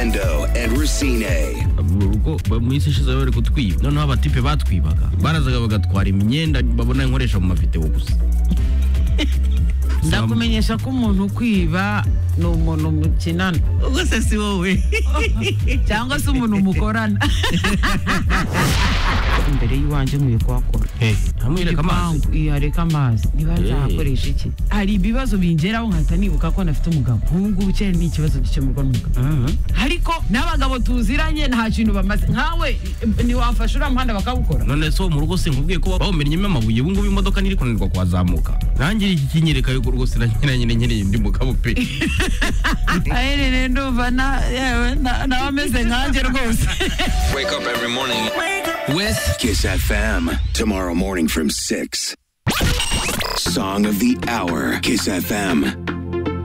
Orlando and Racine. mu rugo ba- mu isi ishize bari kutwiba noneho abatipe batwibaga barazaga bagatwara imyenda babona nkoresha mu mavideo gusa ndakumenyesha ko umuntu ukwiba ni umuntu mukinana ubwo se si wowe cyangwa se umuntu mukorana imbere y'iwanjye nkwiye kuhakora ntamwereka amazi Igipangu, iya, reka amazi niba nzahakoresha iki hari ibibazo bingeraho nkahita nibuka ko nafite umugabo ubu ngubu cyari ni ikibazo gikemurwa n'umugabo Mhm. ariko n'abagabo tuziranye nta kintu bamaze nkawe eh, ntiwafashe uriya muhanda bakawukora none se wo mu rugo sinkubwiye ko bawumennyemo amabuye ubu ngubu imodoka ntiri kunanirwa kuhazamuka nanjye iki kinyereka yuko rwose nanyine nyine nkeneye undi mugabo pe aherereye ndumva na- yewe na- nawe ameze nkanjye rwose Wake up every morning. wesi Kiss FM. Tomorrow morning from 6. Song of the Hour. Kiss FM.